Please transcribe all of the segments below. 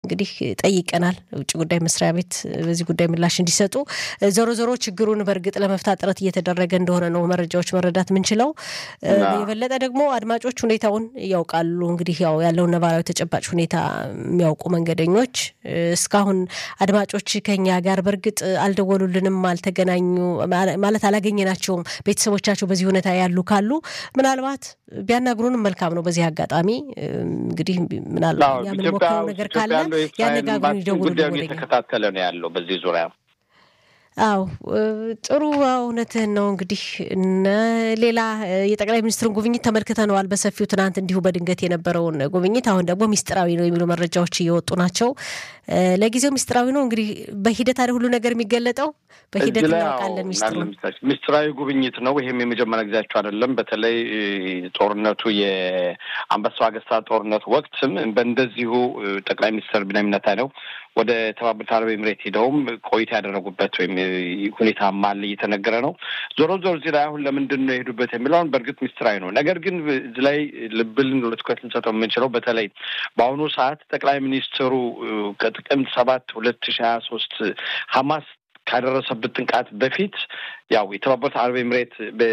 እንግዲህ ጠይቀናል ውጭ ጉዳይ መስሪያ ቤት በዚህ ጉዳይ ምላሽ እንዲሰጡ። ዞሮ ዞሮ ችግሩን በእርግጥ ለመፍታት ጥረት እየተደረገ እንደሆነ ነው መረጃዎች መረዳት የምንችለው። የበለጠ ደግሞ አድማጮች ሁኔታውን ያውቃሉ። እንግዲህ ያው ያለውን ነባራዊ ተጨባጭ ሁኔታ የሚያውቁ መንገደኞች እስካሁን አድማጮች ከኛ ጋር በእርግጥ አልደወሉልንም፣ አልተገናኙ ማለት አላገኘናቸውም። ቤተሰቦቻቸው በዚህ ሁኔታ ያሉ ካሉ ምናልባት ቢያናግሩንም መልካም ነው። በዚህ አጋጣሚ እንግዲህ ምናልባት የምንሞክረው ነገር ካለ ያነጋግሩን፣ ይደውሉ። እየተከታተለ ነው ያለው በዚህ ዙሪያ አው ጥሩ እውነትህን ነው። እንግዲህ ሌላ የጠቅላይ ሚኒስትሩን ጉብኝት ተመልክተነዋል በሰፊው ትናንት እንዲሁ በድንገት የነበረውን ጉብኝት። አሁን ደግሞ ሚስጥራዊ ነው የሚሉ መረጃዎች እየወጡ ናቸው። ለጊዜው ሚስጥራዊ ነው። እንግዲህ በሂደት አይደል ሁሉ ነገር የሚገለጠው፣ በሂደት እናውቃለን። ሚስጥሩ ሚስጥራዊ ጉብኝት ነው። ይህም የመጀመሪያ ጊዜያቸው አይደለም። በተለይ ጦርነቱ የአንበሳው አገስታ ጦርነት ወቅትም በእንደዚሁ ጠቅላይ ሚኒስትር ቢንያሚን ኔታንያሁ ወደ ተባበሩት አረብ ኤምሬት ሄደውም ቆይታ ያደረጉበት ወይም ሁኔታ ማለ እየተነገረ ነው። ዞሮ ዞሮ እዚህ ላይ አሁን ለምንድን ነው የሄዱበት የሚለውን በእርግጥ ሚስጥራዊ ነው። ነገር ግን እዚህ ላይ ልብልን ትኩረት ልንሰጠው የምንችለው በተለይ በአሁኑ ሰዓት ጠቅላይ ሚኒስትሩ ከጥቅምት ሰባት ሁለት ሺህ ሀያ ሶስት ሀማስ ካደረሰበት ጥቃት በፊት ያው የተባበሩት አረብ ኤምሬት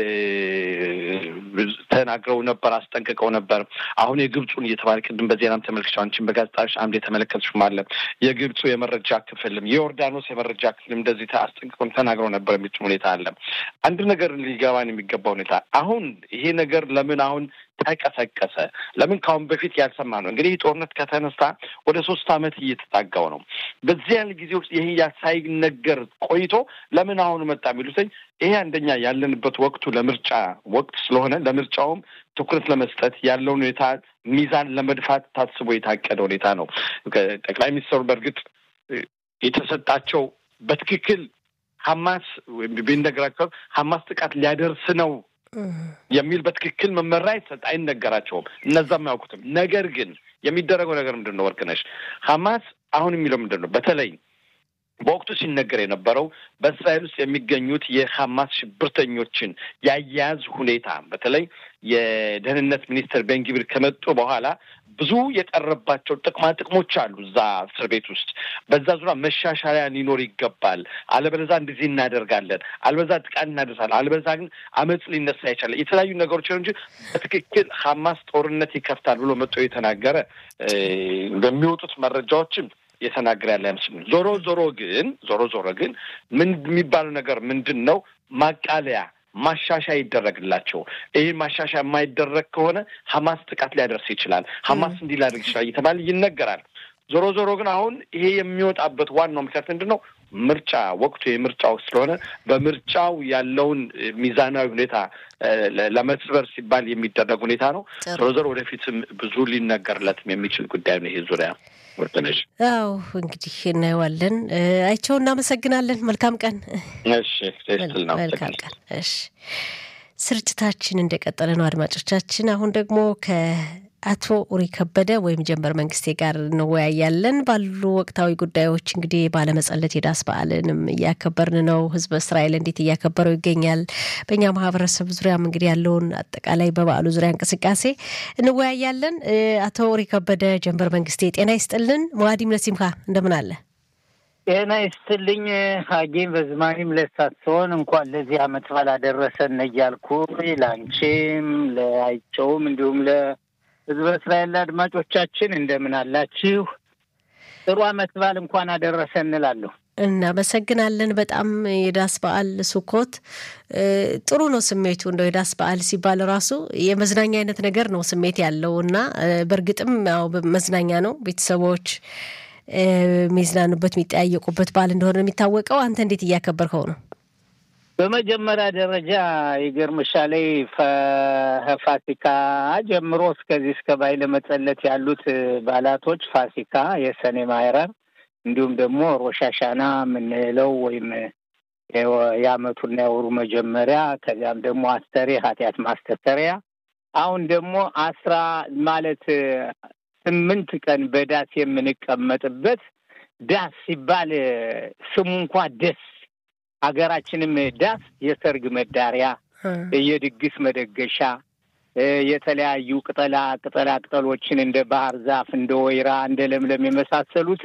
ተናግረው ነበር፣ አስጠንቅቀው ነበር። አሁን የግብፁን እየተባለ ቅድም በዜናም ተመልክቼው አንቺን በጋዜጣሽ አምድ የተመለከትሽም አለ የግብፁ የመረጃ ክፍልም የዮርዳኖስ የመረጃ ክፍልም እንደዚህ አስጠንቅቀው ተናግረው ነበር የሚል ሁኔታ አለ። አንድ ነገር ሊገባን የሚገባ ሁኔታ አሁን ይሄ ነገር ለምን አሁን ተቀሰቀሰ? ለምን ከአሁን በፊት ያልሰማ ነው? እንግዲህ ጦርነት ከተነሳ ወደ ሶስት ዓመት እየተጣጋው ነው። በዚያን ጊዜ ውስጥ ይህ ሳይነገር ቆይቶ ለምን አሁን መጣ የሚሉትኝ ይሄ አንደኛ ያለንበት ወቅቱ ለምርጫ ወቅት ስለሆነ ለምርጫውም ትኩረት ለመስጠት ያለውን ሁኔታ ሚዛን ለመድፋት ታስቦ የታቀደ ሁኔታ ነው። ጠቅላይ ሚኒስትሩ በእርግጥ የተሰጣቸው በትክክል ሀማስ ቢነገራቸው ሀማስ ጥቃት ሊያደርስ ነው የሚል በትክክል መመሪያ አይሰጥ አይነገራቸውም። እነዛም አያውቁትም። ነገር ግን የሚደረገው ነገር ምንድን ነው? ወርቅነሽ ሀማስ አሁን የሚለው ምንድን ነው? በተለይ በወቅቱ ሲነገር የነበረው በእስራኤል ውስጥ የሚገኙት የሀማስ ሽብርተኞችን የአያያዝ ሁኔታ በተለይ የደህንነት ሚኒስትር ቤንጊቢር ከመጡ በኋላ ብዙ የቀረባቸው ጥቅማ ጥቅሞች አሉ እዛ እስር ቤት ውስጥ። በዛ ዙሪያ መሻሻያ ሊኖር ይገባል። አለበለዛ እንደዚህ እናደርጋለን፣ አለበዛ ጥቃት እናደርሳለን፣ አለበዛ ግን አመፅ ሊነሳ ይቻላል። የተለያዩ ነገሮች ነው እንጂ በትክክል ሀማስ ጦርነት ይከፍታል ብሎ መጥቶ የተናገረ በሚወጡት መረጃዎችም የተናገረ ያለ አይመስልም። ዞሮ ዞሮ ግን ዞሮ ዞሮ ግን ምን የሚባለው ነገር ምንድን ነው ማቃለያ ማሻሻያ ይደረግላቸው። ይህ ማሻሻያ የማይደረግ ከሆነ ሀማስ ጥቃት ሊያደርስ ይችላል፣ ሀማስ እንዲህ ሊያደርግ ይችላል እየተባለ ይነገራል። ዞሮ ዞሮ ግን አሁን ይሄ የሚወጣበት ዋናው ምክንያት ምንድን ነው? ምርጫ ወቅቱ የምርጫ ወቅት ስለሆነ በምርጫው ያለውን ሚዛናዊ ሁኔታ ለመስበር ሲባል የሚደረግ ሁኔታ ነው። ዞሮ ዞሮ ወደፊትም ብዙ ሊነገርለትም የሚችል ጉዳይ ነው ይሄ ዙሪያ ወርቅነሽ። አዎ እንግዲህ እናየዋለን። አይቸው እናመሰግናለን። መልካም ቀን። እሺ ስትል ነው መልካም ቀን። እሺ ስርጭታችን እንደቀጠለ ነው አድማጮቻችን። አሁን ደግሞ ከአቶ ኡሪ ከበደ ወይም ጀንበር መንግስቴ ጋር እንወያያለን ባሉ ወቅታዊ ጉዳዮች። እንግዲህ ባለመጸለት የዳስ በዓልንም እያከበርን ነው። ህዝበ እስራኤል እንዴት እያከበረው ይገኛል? በእኛ ማህበረሰብ ዙሪያም እንግዲህ ያለውን አጠቃላይ በበዓሉ ዙሪያ እንቅስቃሴ እንወያያለን። አቶ ኡሪ ከበደ ጀንበር መንግስቴ ጤና ይስጥልን። መዋዲም ለሲምካ እንደምን አለ? ጤና ይስጥልኝ ሀጌም በዝማኒም ለሳትሆን እንኳን ለዚህ አመት በዓል አደረሰን እያልኩ ለአንቺም ለአይቸውም እንዲሁም ለህዝበ እስራኤል አድማጮቻችን እንደምን አላችሁ? ጥሩ አመት በዓል እንኳን አደረሰን እንላለሁ። እናመሰግናለን በጣም የዳስ በዓል ሱኮት ጥሩ ነው ስሜቱ። እንደው የዳስ በዓል ሲባል ራሱ የመዝናኛ አይነት ነገር ነው ስሜት ያለው እና በእርግጥም ያው መዝናኛ ነው ቤተሰቦች የሚዝናኑበት የሚጠያየቁበት በዓል እንደሆነ የሚታወቀው። አንተ እንዴት እያከበርከው ነው? በመጀመሪያ ደረጃ ይገርምሻል ፋሲካ ጀምሮ እስከዚህ እስከ ባይለ መጸለት ያሉት በዓላቶች ፋሲካ፣ የሰኔ ማይረር እንዲሁም ደግሞ ሮሻሻና የምንለው ወይም የአመቱና የወሩ መጀመሪያ ከዚያም ደግሞ አስተሬ ኃጢአት ማስተሰሪያ አሁን ደግሞ አስራ ማለት ስምንት ቀን በዳስ የምንቀመጥበት ዳስ ሲባል ስሙ እንኳ ደስ ሀገራችንም ዳስ የሰርግ መዳሪያ፣ የድግስ መደገሻ፣ የተለያዩ ቅጠላ ቅጠላ ቅጠሎችን እንደ ባህር ዛፍ፣ እንደ ወይራ፣ እንደ ለምለም የመሳሰሉትን